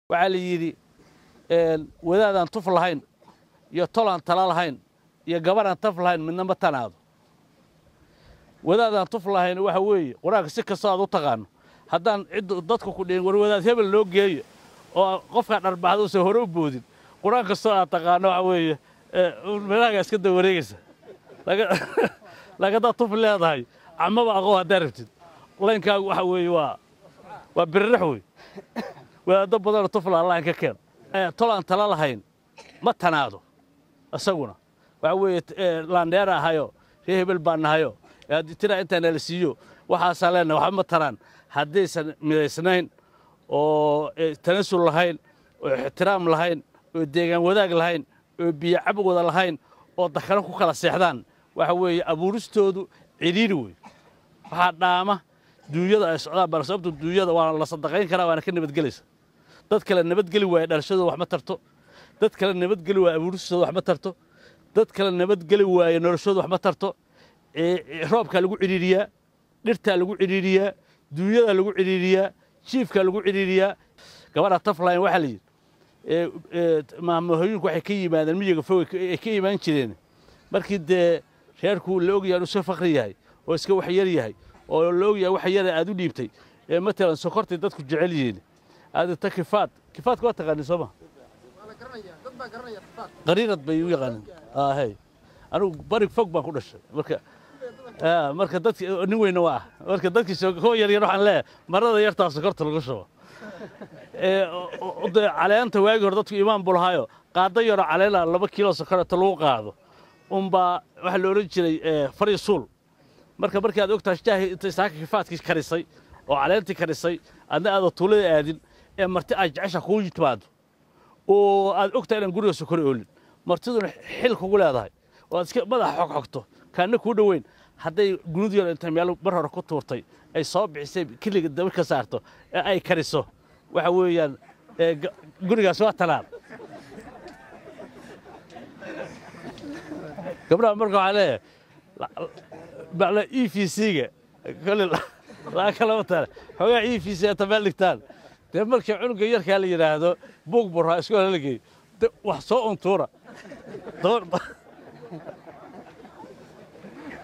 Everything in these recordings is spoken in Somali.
waxaa la yidhi wadaadaan tuf lahayn iyo tolaan tala lahayn iyo gabaraan taf lahayn midna ma tanaado wadaadaan tuf lahayn waxa weeye qur-aanka si kastoo aad u taqaano haddaan ciddu dadku ku dhihin war wadaad hebel loo geeyo oo qofkaa dharbaxda uusan hore u boodin qur-aan kastoo aad taqaano waxa weeye meelahaagaa iska da wareegaysa laakiin haddaad tuf leedahay camaba aqoo haddaa rabtid laynkaagu waxa weeye waa waa birirax wey wadaaddo badanoo tufla allahin ka keen tolaan tala lahayn ma tanaado isaguna waxa weeye laandheera ahayo ree hebel baa nahayo tiraa intaa nala siiyo waxaasaa leenahay waxba ma taraan haddaysan midaysnayn oo tanasul lahayn oo ixtiraam lahayn oo deegaan wadaag lahayn oo biyo cab wada lahayn oo dakano ku kala seexdaan waxa weeye abuuristoodu cidhiiri wey waxaa dhaama duunyada ay socdaan bal sababtu duunyada waana la sadaqayn karaa waana ka nabadgelaysa dad kale nabadgeli waaya dhalashadooda wax ma tarto dad kale nabadgeli waaya abuuristooda wax ma tarto dad kale nabadgeli waaya noloshooda wax ma tarto roobkaa lagu cidhiiriyaa dhirtaa lagu cidhiiriyaa duunyadaa lagu cidhiiriyaa jiifkaa lagu cidhiiriyaa gabadha tafline waxaa la yidhi maamahooyinku waxay ka yimaadeen miyiga fog ay ka imaan jireen markii dee reerku la ogyahay inuu iska fakri yahay oo iska waxyar yahay oo la ogyahay wax yara aad u dhiibtay ee matalan sokortay dadku jecel yihiin aad ta kifaad kifaadka waa taqaanin soo ma qariirad bay u yaqaanin hay anigu barig fog baan ku dhashay marka marka dadki nin weyna waa ah marka dadkii kuwa yaryar waxaan leeyahay marada yartaa sokorta lagu shubo de caleenta waagi hore dadku imaan buu lahaayo qaado yaroo caleena laba kiilo sokorata lagu qaado unbaa waxaa la odhan jiray fari suul marka markii aad ogtahay shaahi intay saaka kifaadkii karisay oo caleentii karisay adna aada tuulada aadin ee marti aad jecesha kugu timaado oo aad ogtahay inaan guriga sokor oolin martiduna xil kugu leedahay oo aad iska madaxa xog xogto kaanna kuu dhoweyn hadday gunud yar intay meel mar hore ku tuurtay ay soo bixisay kiliga daba ka saarto ee ay kariso waxa weeyaan gurigaas waa talaan gabdhaha marka waxaa leeyahay macna e v c-ga kole laa kalama tale xoogaa e v c ata meel dhigtaan dee markii cunuga yarkaa la yidhaahdo buug burraa iskoola la geey wax soo untuura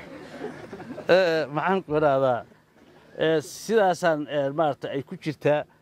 maxaan ku idhaahdaa sidaasaan maarata ay ku jirtaa